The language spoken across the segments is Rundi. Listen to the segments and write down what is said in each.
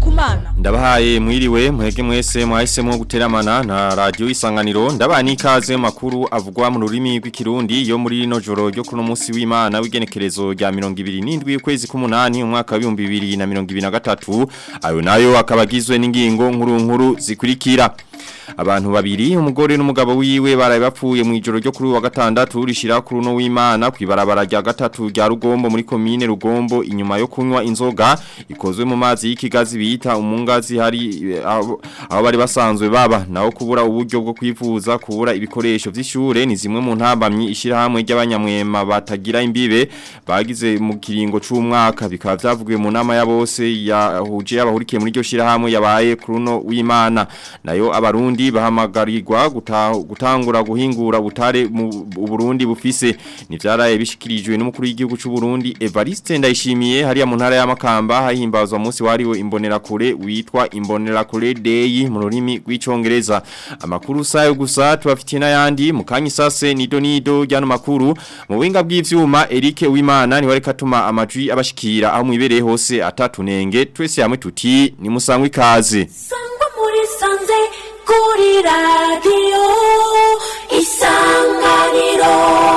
kumana Ndabahaye mwiriwe mwege mwese mwahisemo guteramana na radio isanganiro ndabani ikaze mu makuru avugwa mu rurimi rw'ikirundi yo muri no joro ryo kuno munsi w'Imana w'igenekerezo rya 27 ukwezi k'umunani umwaka wa 2023 ayo nayo akabagizwe n'ingingo nkuru nkuru zikurikira abantu babiri umugore n'umugabo wiwe baraye bapfuye mu ijoro ryo kuri wa gatandatu rishira kuri no w'Imana kwibarabara rya gatatu rya Rugombo muri commune Rugombo inyuma yo kunywa inzoga ikozwe mu mazi y'ikigazi bita umungazi hari aho aho bari basanzwe baba naho kubura uburyo bwo kwivuza kubura ibikoresho vy'ishure ni zimwe mu ntambamyi ishira hamwe ry'abanyamwema batagira imbibe bagize mu kiringo c'umwaka bikaba vyavugiwe mu nama ya bose yahuje abahurikiye muri ryo shira hamwe yabaye kuri no w'Imana nayo abarundi bahamagarirwa gutangura guhingura butare mu Burundi bufise ni vyaraye bishikirijwe n'umukuru w'igihugu c'u Burundi Evariste Ndayishimiye hariya mu ntara ya Makamba hahimbazwa munsi wariwe imbonera kure witwa imbonera kure day mu rurimi rw'icongereza amakuru sayo gusa tubafitiye n'ayandi mu kanyi sase nido nido ryano makuru mu winga bw'ivyuma Eric Wimana ni wareka tuma amajwi abashikira aho mwibereye hose atatunenge twese hamwe tuti ni musangwe ikaze sangwa muri sanze kuri radiyo isanganiro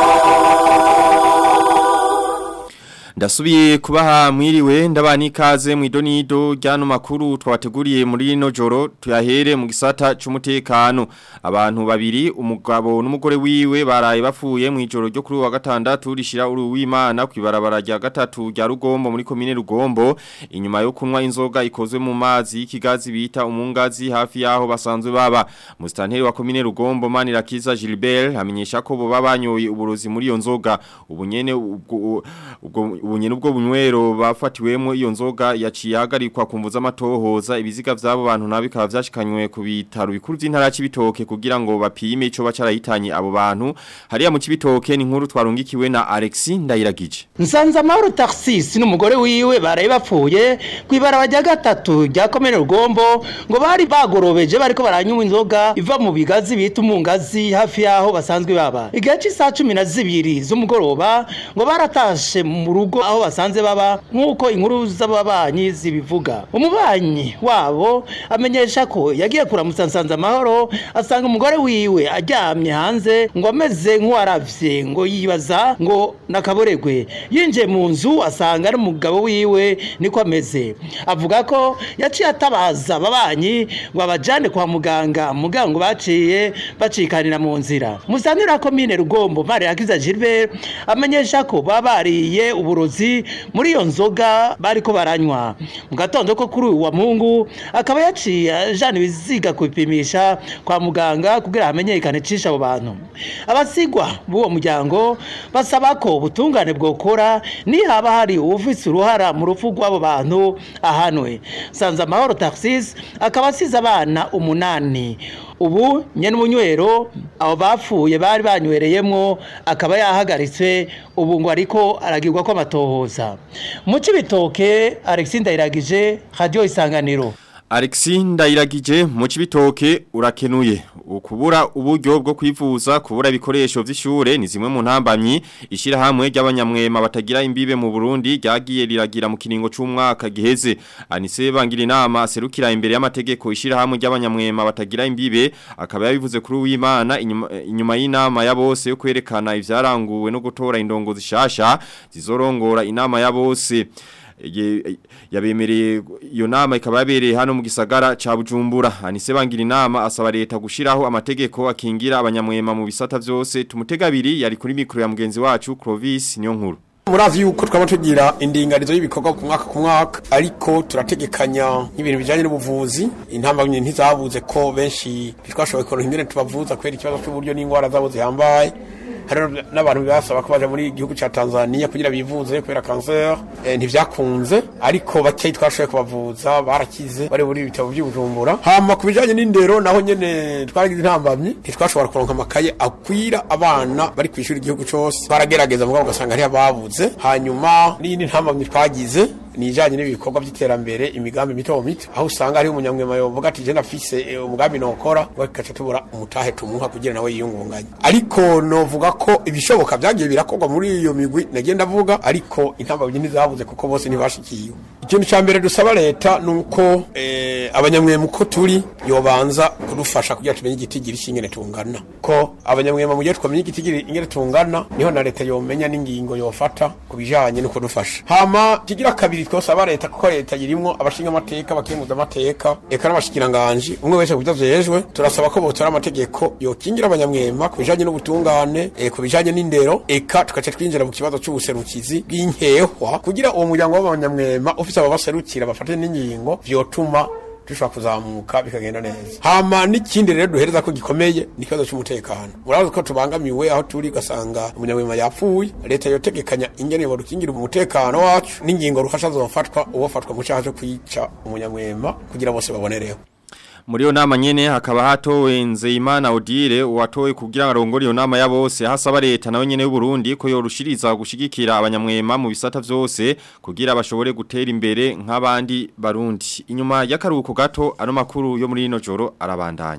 Ndasubiye kubaha mwiriwe ndabani ikaze mu idonido ryano makuru twabateguriye muri rino joro tuyahere mu gisata c'umutekano abantu babiri umugabo n'umugore wiwe baraye bapfuye mu ijoro ryo kuri wa gatandatu rishira uri w'Imana kwibarabara rya gatatu rya Rugombo muri commune Rugombo inyuma yo kunywa inzoga ikozwe mu mazi y'ikigazi bita umungazi hafi yaho basanzwe baba mustanteri wa commune Rugombo Manirakiza Gilbert hamenyesha ko bo babanyoye uburozi muri iyo nzoga ubunyene ubwo ubwo ubunye nubwo bunywero bafatiwemo iyo nzoga yaciye hagarikwa kumvuza amatohoza ibiziga vy'abo bantu nabi bikaba vyashikanywe ku bitaro bikuru vy'intara y'ibitoke kugira ngo bapime ico bacarahitanye abo bantu hariya mu kibitoke ni nkuru twarungikiwe na Alexis Ndayiragije Nsanza Mahoro Taxis n'umugore wiwe baraye bapfuye kwibara rya gatatu rya komene Rugombo ngo bari bagorobeje bariko baranywa inzoga iva mu bigazi bita umungazi hafi yaho basanzwe baba igihe cy'isaha 12 z'umugoroba ngo baratashe mu rugo aho basanze baba nk'uko inkuru z'ababanyi zibivuga umubanyi wabo amenyesha ko yagiye kuramutsa nsanze amahoro asanga umugore wiwe aryamye hanze ngo ameze nk'uwaravye ngo yibaza ngo nakaboregwe yinjiye mu nzu asanga ari umugabo wiwe niko ameze avuga ko yaciye atabaza ababanyi ngo abajane kwa muganga muganga ngo baciye bacikanira mu nzira musanira komine rugombo mari yakiza Gilbert amenyesha ko babariye uburozi muri iyo nzoga bariko baranywa mu gatondo ko kuri uyu wa mungu akaba yaciye ajana ibiziga kubipimisha kwa muganga kugira hamenyekane cisha abo bantu abasigwa b'uwo muryango basaba ko ubutungane bwokora nihaba hari uwufise uruhara mu rupfu rw'abo bantu ahanwe sanze amahoro taxis akaba asize abana umunani ubu nyene umunywero abo bapfuye bari banywereyemwo akaba yahagaritswe ubu ngo ariko aragirwa ko amatohoza mu cibitoke Alexis Ndayiragije radio isanganiro Alexis Ndayiragije mu cibitoke urakenuye ukubura uburyo bwo kwivuza kubura ibikoresho vy'ishure ni zimwe mu ntambamyi ishira hamwe ry'abanyamwema batagira imbibe mu Burundi ryagiye riragira mu kiringo c'umwaka giheze anise bangira inama aserukira imbere y'amategeko ishira hamwe ry'abanyamwema batagira imbibe akaba yabivuze kuri w'Imana inyuma, inyuma y'inama ya bose yo kwerekana ivyaranguwe no gutora indongo zishasha zizorongora inama ya bose yabemereye iyo nama ikaba yabereye hano mu gisagara ca Bujumbura anise bangira inama asaba leta gushiraho amategeko akingira abanyamwema mu bisata vyose tumutegabiri yari kuri mikro ya mugenzi wacu Clovis niyo nkuru murazi yuko twaba tugira indinganizo y'ibikorwa ku mwaka ku mwaka ariko turategekanya n'ibintu bijanye n'ubuvuzi intambamye ntizabuze ko benshi twashoboye kuronka ingene tubavuza kubera ikibazo cy'uburyo n'ingwara zabo zihambaye hari n'abantu basaba ko baje muri igihugu ca Tanzania kugira bivuze kubera cancer eh, ntivyakunze ariko bakeyi twashoboye kubavuza barakize bari muri ibitabo by'ubujumbura hama kubijanye n'indero naho nyene twaragize intambamye ntitwashobora kuronka amakaye akwira abana bari kwishura igihugu cose baragerageza mugabo ugasanga ari ababuze hanyuma n'iyindi ntambamye twagize ni ijanye n'ibikorwa by'iterambere imigambi mito mito aho usanga hari umunyamwema yovuga ati je nafise eh, umugambi nokora bakaca tubura umutahe tumuha kugira nawe yiyungunganye ariko novuga ko ibishoboka byagiye birakorwa muri iyo migwi nagiye ndavuga ariko intambwe ntizabuze kuko bose ntibashikiwe ikintu ca mbere dusaba leta nuko eh, abanyamwema uko turi yobanza kudufasha kugira tumenye igitigiri c'ingene tungana ko abanyamwema mu gihe twamenye igitigiri ingene tungana niho na leta yomenya n'ingingo yofata ku bijanye no kudufasha hama kigira kabiri twosaba leta kuko leta yirimwo abashinga amateka abakenguza amateka eka n'abashikiranganji umwe wese kubyo vyejwe turasaba ko botora amategeko yokingira abanyamwema ku bijanye n'ubutungane eh, ku bijanye n'indero eka tugaca twinjira mu kibazo c'ubuserukizi bw'inkehwa kugira uwo muryango w'abanyamwema ufise ababaserukira bafate n'ingingo vyotuma dushobora kuzamuka bikagenda neza hama n'ikindi rero duhereza ko gikomeye ni ikibazo cy'umutekano murazi ko tubangamiwe aho turi ugasanga umunyamwema yapfuye leta yotegekanya ingene bodukingira umutekano wacu n'ingingo ruhasha zofatwa uwofatwa mu cyaha cyo kwica umunyamwema kugira bose babonereho Muri iyo nama nyene hakaba hatowe Nzeyimana Odile watowe kugira ngo arongore iyo nama ya bose hasaba leta nawe nyene y'u Burundi ko yorushiriza gushigikira abanyamwema mu bisata vyose kugira bashobore gutera imbere nk'abandi barundi inyuma y'akaruhuko gato ano makuru yo muri ino joro arabandanya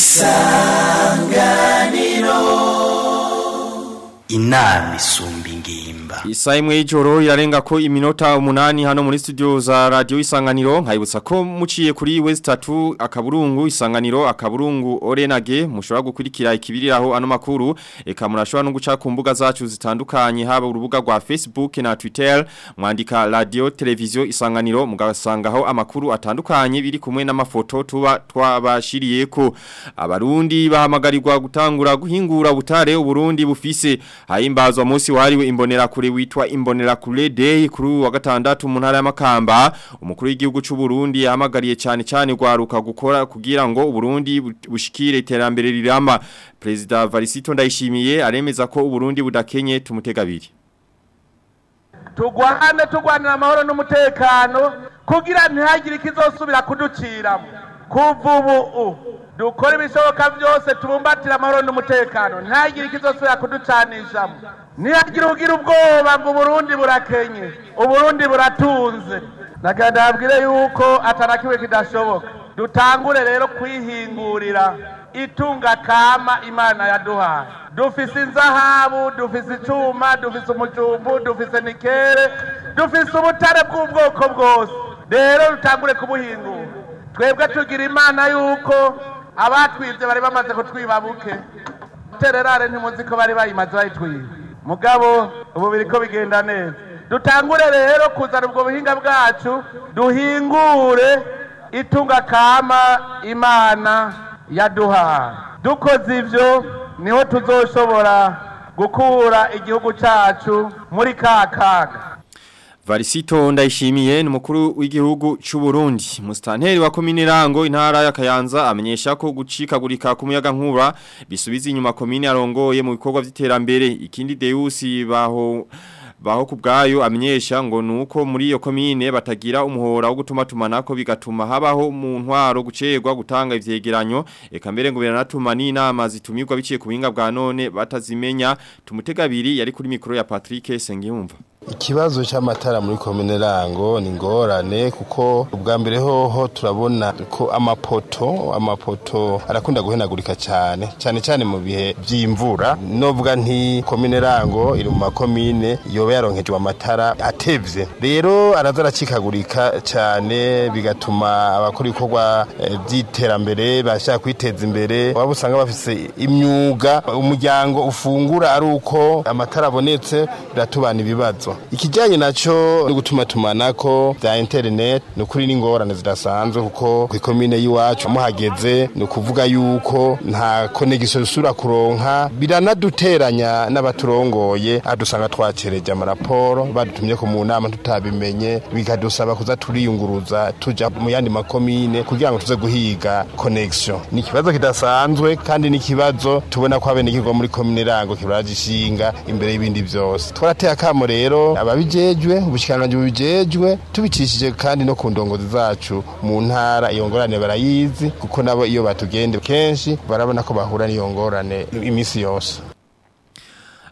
inama isumba ingimba Isa imwe y'ijoro irarenga ko iminota umunani hano muri studio za radio isanganiro nkayibutsa ko muciye kuri West 3 akaburungu isanganiro akaburungu Orenage mushobora gukurikira ikibiriraho ano makuru eka murashobora no guca ku mbuga zacu zitandukanye haba urubuga rwa Facebook na Twitter mwandika radio televiziyo isanganiro mugasangaho amakuru atandukanye biri kumwe n'amafoto tuba twabashiriyeko abarundi bahamagarirwa gutangura guhingura butare uburundi bufise hahimbazwa munsi wahariwe imbonera kure witwa imbonera kure day kuri uyu wa gatandatu mu ntara y'amakamba umukuru w'igihugu cy'u Burundi yahamagariye cyane cyane gwaruka gukora kugira ngo uburundi bu- bushikire iterambere rirama Perezida Varisito Ndayishimiye aremeza ko uburundi budakenye tumutegabiri tugwane tugwanira amahoro n'umutekano kugira ntihagire ikizosubira kuduciramo kuva ubu dukora ibishoboka byose tubumbatire amahoro n'umutekano ntihagire ikizosubira kuducanishamo ntihagire ugira ubwoba ngo uburundi burakenye uburundi buratunze nagira ndabwire yuko atanakiwe kidashoboka dutangure rero kwihingurira itunga kama imana yaduhaye dufise inzahabu dufise icuma dufise umujumbu dufise nikere dufise ubutare bw'ubwoko bwose rero dutangure kubuhingura twebwe tugira imana yuko abatwibye bari bamaze kutwiba buke tererare ntimuzi ko bari bayimaze bayitwiba mugabo ubu biriko bigenda neza dutangure rero kuzana ubwo buhinga bwacu duhingure itunga kama imana yaduhaye dukoze ivyo niho tuzoshobora gukura igihugu cacu muri ka kaga Varisito ndayishimiye ni mukuru w'igihugu cy'u Burundi mustanteri wa komine Rango intara ya Kayanza amenyesha ko gucikagurika kumuyaga nkura bisubiza inyuma komine arongoye mu bikorwa by'iterambere ikindi Deus baho baho kubgayo amenyesha ngo nuko muri iyo komine batagira umuhora wo gutuma tumanako bigatuma habaho mu ntwaro gucerwa gutanga ivyegeranyo eka mbere ngo biranatuma n'inama zitumirwa biciye ku buhinga bwa none batazimenya tumutegabiri yari kuri mikoro ya Patrick Sengiyumva Ikibazo cy'amatara muri komine Rango ni ngorane kuko ubwa mbere hoho turabona ko amapoto amapoto arakunda guhenagurika cyane cyane cyane mu bihe by'imvura novuga nti komine Rango iri mu makomine yoba yaronkejwe amatara atevye rero araza aracikagurika cyane bigatuma abakora ibikorwa eh, by'iterambere bashaka kwiteza imbere waba usanga bafise imyuga umuryango ufungura ari uko amatara abonetse biratubana ibibazo ikijyanye nacyo ni gutuma tumanako bya internet ni ukuri n'ingorane zidasanzwe kuko ku ikomine y'iwacu muhageze ni ukuvuga yuko nta konegisiyo dusubira kuronka biranaduteranya n'abaturongoye adusanga twacereje amaraporo badutumye ko mu nama tutabimenye bikadusaba kuza turiyunguruza tuja mu yandi makomine kugira ngo tuze guhiga connection ni ikibazo kidasanzwe kandi ni ikibazo tubona ko abenegihugu bo muri komine rango kibaragishinga imbere y'ibindi byose twarateye akamo rero ababijejwe ubushikiranganji bubijejwe tubicishije kandi no ku ndongozi zacu mu ntara iyo ngorane barayizi kuko nabo iyo batugende kenshi barabona ko bahura n'iyo ngorane iminsi yose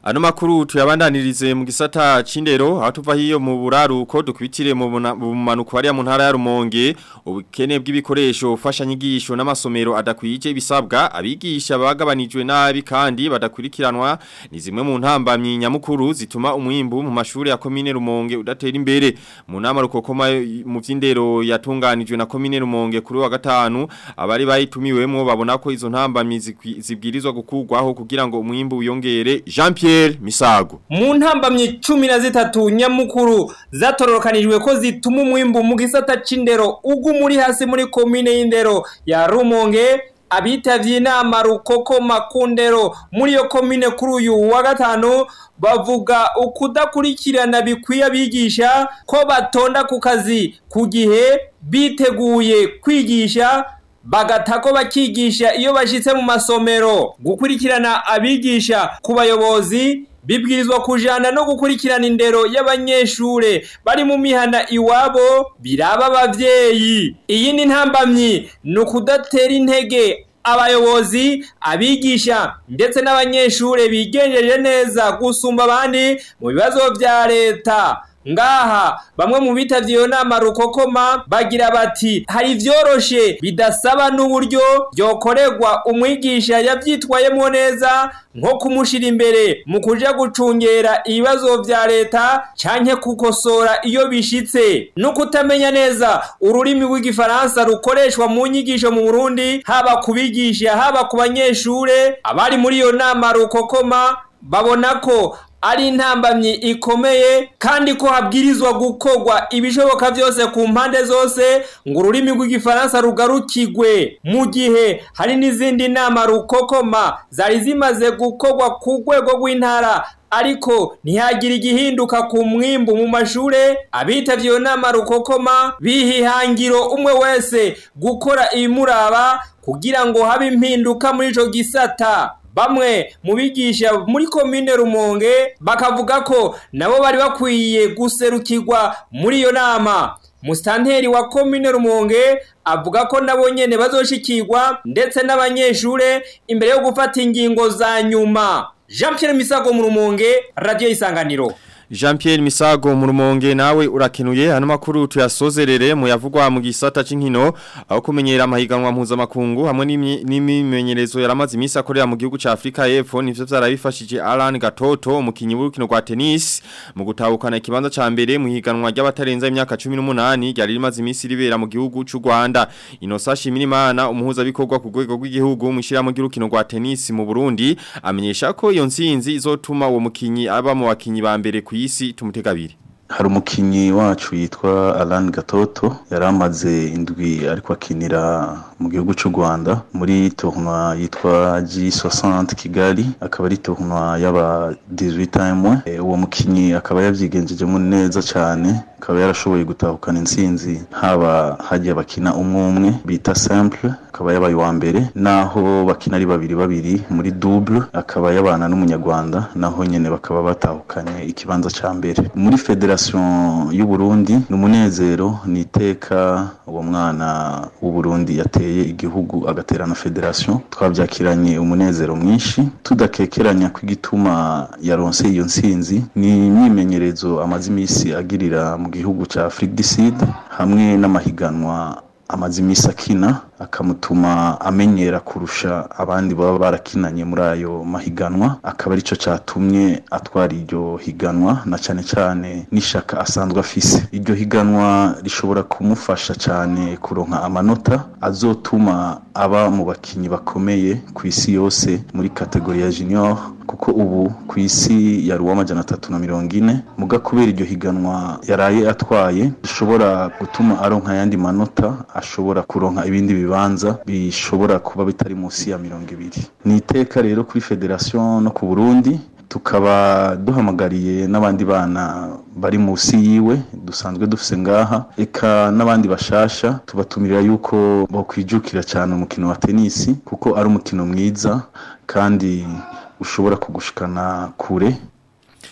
Ano makuru tuyabandanirize mu gisata c'indero aho tuva hiyo mu buraruko dukubitire mu buna- mu manuko hariya mu ntara ya Rumonge ubukene bw'ibikoresho ufasha nyigisho n'amasomero adakwije bisabwa abigisha bagabanijwe nabi kandi badakurikiranwa ni zimwe mu ntambamyi nyamukuru zituma umwimbu mu mashuri ya komine Rumonge udatera imbere mu nama rukokoma mu vy'indero yatunganijwe na komine Rumonge kuri wa gatanu abari bayitumiwemo babona ko izo ntambamyi zikwi- zibwirizwa gukurwaho kugira ngo umwimbu wiyongere Jean Pierre Misago mu ntambamyi cumi na zitatu nyamukuru zatororokanijwe ko zituma umwimbu mu gisata c'indero uguma uri hasi muri komine y'indero ya rumonge abitavye inama rukokoma ku ndero muri iyo komine kuri uyu wa gatanu bavuga ukudakurikirana bikwiye abigisha ko batonda ku kazi ku gihe biteguye kwigisha bagatako bakigisha iyo bashitse mu masomero gukurikirana abigisha ku bayobozi bibwirizwa kujana no gukurikirana indero y'abanyeshure bari mu mihana iwabo biraba abavyeyi iyi ni ntambamyi ni ukudatera intege abayobozi abigisha ndetse n'abanyeshure bigenjeje neza gusumba abandi mu bibazo vya leta ngaha bamwe mu bitavye iyo nama rukokoma bagira bati hari vyoroshe bidasaba n'uburyo byokorerwa umwigisha yavyitwayemwo neza nko kumushira imbere mu kuja gucungera ibibazo vya leta canke kukosora iyo bishitse no kutamenya neza ururimi rw'igifaransa rukoreshwa mu nyigisho mu Burundi haba kubigisha haba ku banyeshure abari muri iyo nama rukokoma babona ko ari intambamyi ikomeye kandi ko habwirizwa gukorwa ibishoboka byose ku mpande zose ngo ururimi rw'igifaransa rugarukigwe mu gihe hari n'izindi nama rukokoma zari zimaze gukorwa ku rwego rw'intara ariko ntihagire igihinduka ku mwimbu mu mashure abitavye iyo nama rukokoma bihihangiro umwe wese gukora ibimuraba kugira ngo habe impinduka muri ico gisata bamwe mu bigisha muri komine rumonge bakavuga ko nabo bari bakwiye guserukirwa muri iyo nama musitanteri wa komine rumonge avuga ko nabo nyene bazoshikirwa ndetse n'abanyeshure imbere yo gufata ingingo za nyuma jean pierre misago mu rumonge radiyo isanganiro Jean Pierre Misago mu rumonge nawe urakenuye hano makuru tuyasozerere mu yavugwa mu gisata c'inkino aho kumenyera amahiganwa mpuzamakungu hamwe n'imi- n'imimenyerezo yaramaze imisi akorera mu gihugu ca Afrika y'Epfo nivyo vyarabifashije Alan Gatoto umukinyi w'urukino rwa tennis mu gutahukana ikibanza ca mbere mu higanwa ry'abatarenza imyaka 18 ryari rimaze imisi ribera mu gihugu c'u Rwanda Inosa Shimirimana umuhuza bikorwa ku rwego rw'igihugu mu shiramo ry'urukino rwa tennis mu Burundi amenyesha ko iyo nsinzi izotuma uwo mukinyi aba mu bakinyi ba mbere ku isi tumutegabiri hari umukinnyi wacu yitwa Alan Gatoto yari amaze indwi ariko akinira mu gihugu cy'u Rwanda muri tournoi yitwa G60 Kigali akaba ari tournoi y'aba 18 time e, uwo mukinnyi akaba yavyigenjejemo neza cyane akaba yarashoboye gutahukana intsinzi haba hagiye bakina umwe umwe bita simple akaba yabaye uwa mbere naho bakina ari babiri babiri muri double akaba yabana n'umunyarwanda naho nyene bakaba batahukanye ikibanza ca mbere muri federation y'u Burundi ni umunezero ni iteka uwo mwana w'u Burundi yateye igihugu agatera na federation twabyakiranye umunezero mwinshi tudakekeranya ko igituma yaronse iyo nsinzi ni imyimenyerezo amaze imisi agirira mu gihugu ca Afrique du Sud hamwe n'amahiganwa amaze imisi akina akamutuma amenyera kurusha abandi baba barakinanye muri ayo mahiganwa akaba arico catumye atwara iryo higanwa na cane cane n'ishaka asanzwe afise iryo higanwa rishobora kumufasha cane kuronka amanota azotuma aba mu bakinyi bakomeye ku isi yose muri kategori ya junior kuko ubu ku isi yari uw'amajana atatu na mirongo ine muga kubera iryo higanwa yaraye atwaye rishobora gutuma aronka ayandi manota ashobora kuronka ibindi bibanza bishobora kuba bitari munsi ya mirongo ibiri ni iteka rero kuri federation no ku burundi tukaba duhamagariye n'abandi bana bari munsi yiwe dusanzwe dufise ngaha eka n'abandi bashasha tubatumirira yuko bakwijukira cyane umukino wa tenisi kuko ari umukino mwiza kandi ushobora kugushikana kure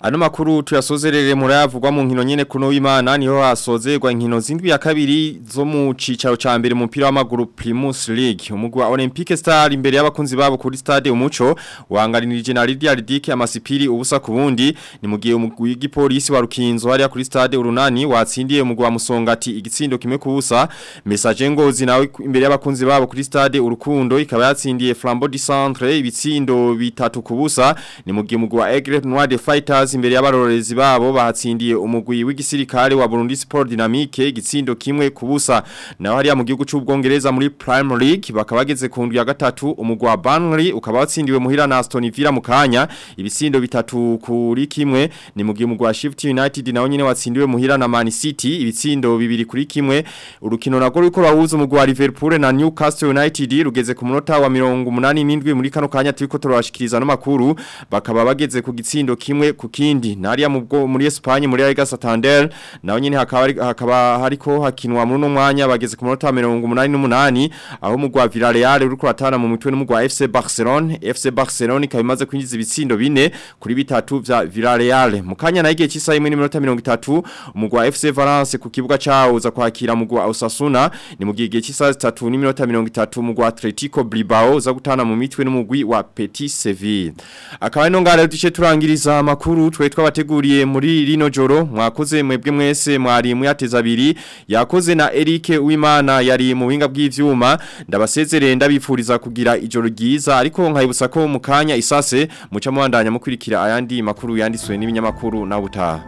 Ano makuru tuyasozerere muri avugwa mu nkino nyene kuno w'Imana niho hasozerwa inkino zindwi ya kabiri zo mu cicaro ca mbere mu mupira w'amaguru Primus League umugwi wa Olympique Star imbere y'abakunzi babo kuri stade umuco wangarinirije na Lydia Ridike amasipiri ubusa ku bundi ni mu gihe umugwi w'igipolisi wa Rukinzo hariya kuri stade urunani watsindiye umugwi wa Musongati igitsindo kimwe ku busa message ngozi nawe imbere y'abakunzi babo kuri stade urukundo ikaba yatsindiye Flambeau du Centre ibitsindo bitatu ku busa ni mu gihe umugwi wa Aigle Noir de Fighters imbere y'abarorezi babo bahatsindiye umugwi w'igisirikare wa Burundi Sport Dynamique igitsindo kimwe ku busa naho hariya mu gihugu c'ubwongereza muri Premier League bakaba bageze ku ndwi ya gatatu umugwi wa Burnley ukaba watsindiwe muhira na Aston Villa mu kanya ibitsindo bitatu kuri kimwe ni mu gihe umugwi wa Sheffield United nawo nyene watsindiwe muhira na Man City ibitsindo bibiri kuri kimwe urukino nagwo ruriko rwahuza umugwi wa Liverpool na Newcastle United rugeze ku munota wa 87 muri kano kanya turiko turabashikiriza no makuru bakaba bageze ku gitsindo kimwe ku kindi nariya mu bwo muri Espagne muri Liga Santander naho nyene hakaba hari- hakaba hariko hakinwa muri no mwanya bageze ku munota wa 88 aho umugwi wa Villarreal uriko ratana mu mitwe n'umugwi wa FC Barcelona FC Barcelona ikaba imaze kwinjiza ibitsindo bine kuri bitatu vya Villarreal mu kanya na igihe cy'isaha imwe n'iminota 30 umugwi wa FC Valence ku kibuga cawo uza kwakira umugwi wa Osasuna ni mu gihe igihe cy'isaha 3 n'iminota 30 umugwi wa Atletico Bilbao uza gutana mu mitwe n'umugwi wa Petit Seville akaba ino ngare duce turangiriza amakuru twe twabateguriye muri rino joro mwakoze mwebwe mwese mwari muyateza abiri yakoze na Eric Uwimana yari mu buhinga bw'ivyuma ndabasezerere ndabifuriza kugira ijoro ryiza ariko nkayibutsa ko mu kanya isase muca muhandanya mukurikira ayandi makuru yanditswe n'ibinyamakuru na butaha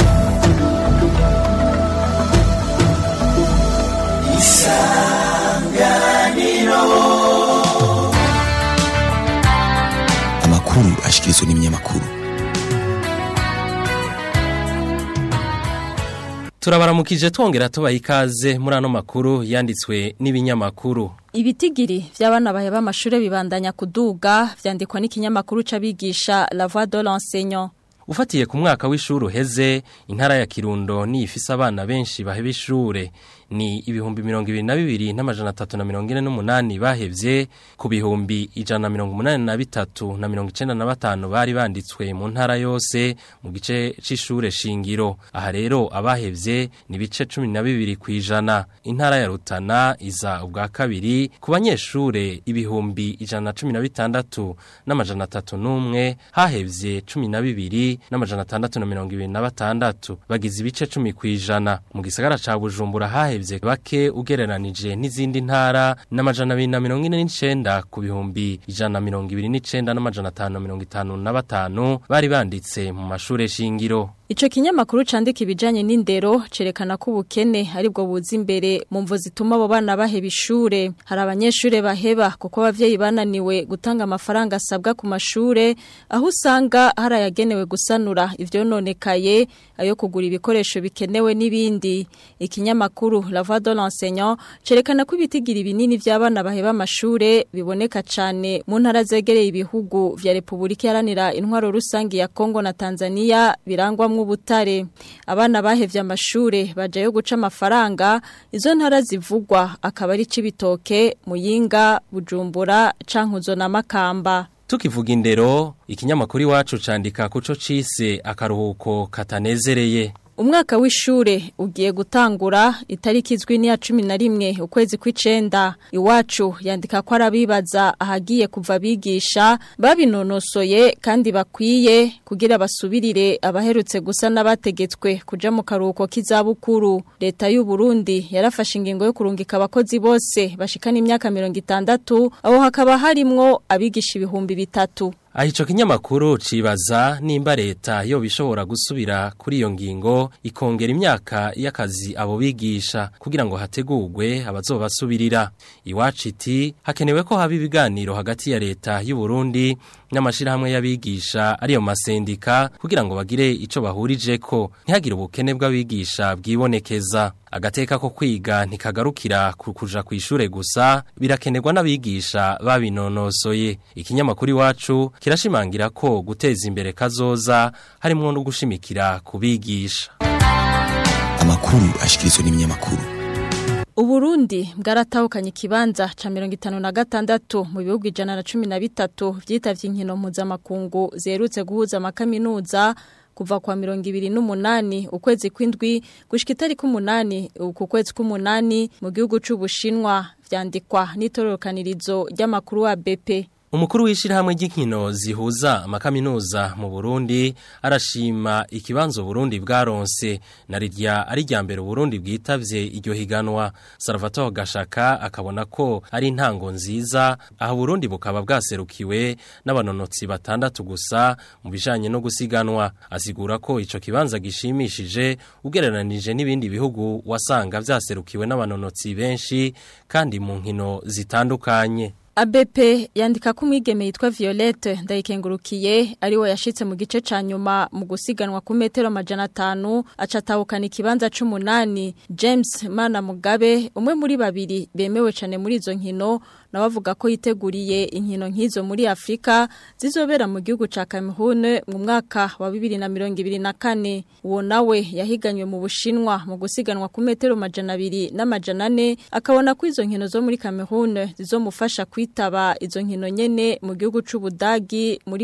amakuru ashikirizwa n'ibinyamakuru turabaramukije twongera tubaha ikaze muri ano makuru yanditswe n'ibinyamakuru Ibitigiri vy'abana baheba amashure bibandanya kuduga vyandikwa n'ikinyamakuru c'abigisha La Voix de l'enseignant. ufatiye ku mwaka w'ishuri uheze intara ya kirundo ni ifise abana benshi baheba ishure ni ibihumbi mirongo ibiri na bibiri n'amajana atatu na mirongo ine n'umunani bahevye ku bihumbi ijana na mirongo umunani na bitatu na mirongo icenda na batanu bari banditswe mu ntara yose mu gice c'ishure shingiro aha rero abahevye ni ibice cumi na bibiri kw'ijana intara ya rutana iza ubwa kabiri ku banyeshure ibihumbi ijana na cumi na bitandatu n'amajana atatu n'umwe hahevye cumi na bibiri n'amajana atandatu na mirongo ibiri na batandatu bagize ibice cumi kw'ijana mu gisagara ca bujumbura hahevye bake ugereranije n'izindi ntara n'amajana abiri na mirongo ine n'icenda ku bihumbi ijana na mirongo ibiri n'icenda n'amajana atanu na mirongo itanu na batanu bari banditse mu mashure shingiro Ico kinyamakuru candika ibijanye n'indero cerekana ko ubukene aribwo buza imbere mu mvo zituma abo bana baheba ishure. Hari abanyeshure baheba kuko abavyeyi bananiwe gutanga amafaranga asabwa ku mashure aho usanga hari ayagenewe gusanura ivyononekaye ayo kugura ibikoresho bikenewe n'ibindi. Ikinyamakuru La Voix de l'enseignant cerekana ko ibitigiri binini vy'abana baheba amashure biboneka cane mu ntara zegereye ibihugu vya Republika Iharanira Intwaro Rusangi ya Kongo na Tanzania birangwamwo ubutare abana bahevye amashure bajayo guca amafaranga izo ntara zivugwa akaba ari cibitoke muyinga bujumbura cankuzo na makamba Tukivuga indero, ikinyamakuru iwacu candika kuco cise akaruhuko katanezereye. Umwaka w'ishure ugiye gutangura itariki izwi ni ya cumi na rimwe ukwezi kw'icenda iwacu yandika ko arabibaza ahagiye kuva bigisha babinonosoye kandi bakwiye kugira basubirire abaherutse gusa n'abategetswe kuja mu karuhuko k'izabukuru leta y'u Burundi yarafashe ingingo yo kurungika abakozi bose bashikana imyaka mirongo itandatu aho hakaba harimwo abigisha ibihumbi bitatu Aha ico kinyamakuru cibaza nimba leta yo bishobora gusubira kuri iyo ngingo ikongera imyaka y'akazi abo bigisha kugira ngo hategurwe abazobasubirira. Iwacu iti hakenewe ko haba ibiganiro hagati ya leta y'u Burundi n'amashirahamwe y'abigisha ariyo masendika kugira ngo bagire ico bahurijeko ntihagire ubukene bw'abigisha bwibonekeza. Agateka ko kwiga ntikagarukira ku kuja kw'ishure gusa birakenerwa n'abigisha babinonosoye. Ikinyamakuru iwacu kirashimangira ko guteza imbere kazoza harimo no gushimikira kubigisha. amakuru ashikirizwa n'ibinyamakuru Uburundi bwaratahukanye ikibanza ca mirongo itanu na gatandatu mu bihugu ijana na cumi na bitatu vyitavye inkino mpuzamakungu ziherutse guhuza amakaminuza kuva kwa mirongo ibiri n'umunani ukwezi kw'indwi gushika itariki umunani uku kwezi k'umunani mu gihugu c'ubushinwa vyandikwa n'itororokanirizo ry'amakuru wa BP Umukuru w'ishirahamwe ry'inkino zihuza amakaminuza mu Burundi arashima ikibanzo Burundi bwaronse narirya ari rya mbere Burundi bwitavye iryo higanwa Salvatore Gashaka akabona ko ari intango nziza aho Burundi bukaba bwaserukiwe n'abanonotsi batandatu gusa mu bijanye no gusiganwa asigura ko ico kibanza gishimishije ugereranije n'ibindi bihugu wasanga vyaserukiwe n'abanonotsi benshi kandi mu nkino zitandukanye ABP yandika ko umwigeme yitwa Violette ndayikengurukiye ari we yashitse mu gice ca nyuma mu gusiganwa ku metero amajana atanu acatahukana ikibanza c'umunani James Mana Mugabe umwe muri babiri bemewe cane muri izo nkino nawe avuga ko yiteguriye inkino nk'izo muri Afrika zizobera mu gihugu ca Cameroon mu mwaka wa 2024 uwo nawe yahiganywe mu Bushinwa mu gusiganwa ku metero amajana abiri n'amajana ane akabona ko izo nkino zo muri Cameroon zizomufasha kwitaba izo nkino nyene mu gihugu c'Ubudagi muri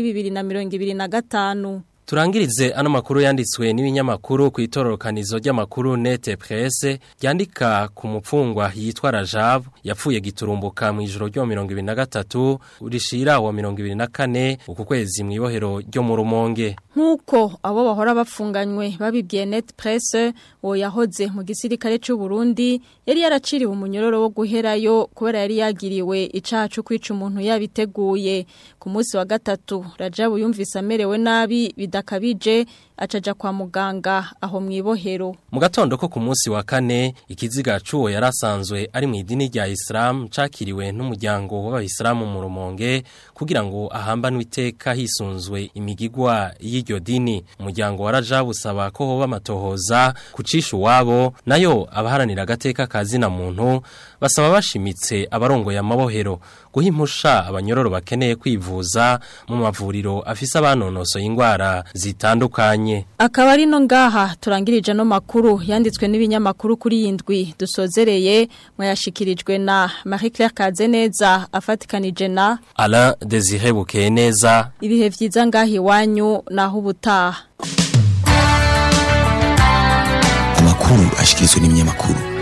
2025 Turangirize ano makuru yanditswe n'ibinyamakuru ku itororokanizo ry'amakuru Nete Presse ryandika ku mupfungwa yitwa Rajab yapfuye giturumbuka mu ijoro ryo 2023 urishira wa 2024 uku kwezi mu ibohero ryo mu Rumonge Nkuko abo bahora bafunganywe babibwiye Net Presse wo yahoze mu gisirikare cy'u Burundi yari yaraciriwe umunyororo wo guherayo kubera yari yagiriwe icaha cyo kwica umuntu yabiteguye ku munsi wa gatatu Rajab yumvise amerewe nabi bidakabije acaja kwa muganga aho mwibohero mu gatondo ko ku munsi wa kane ikiziga cuwo yarasanzwe ari mu idini rya Islam cakiriwe n'umuryango w'abayisilamu mu Rumonge kugira ngo ahambanwe iteka hisunzwe imigigwa y'iryo dini umuryango waraja busaba ko hoba amatohoza kucisha uwabo nayo abaharanira agateka kazina muntu basaba bashimitse abarongoye amabohero guha impusha abanyororo bakeneye kwivuza mu mavuriro afise abanonosoye ingwara zitandukanye akaba ari no ngaha turangirije no makuru yanditswe n'ibinyamakuru kuri yindwi dusozereye mwayashikirijwe na Marie Claire Kazeneza afatikanije na Alain Désiré Bukeneza ibihe vyiza ngahi wanyu naho ubutaha amakuru ashikirizwa n'ibinyamakuru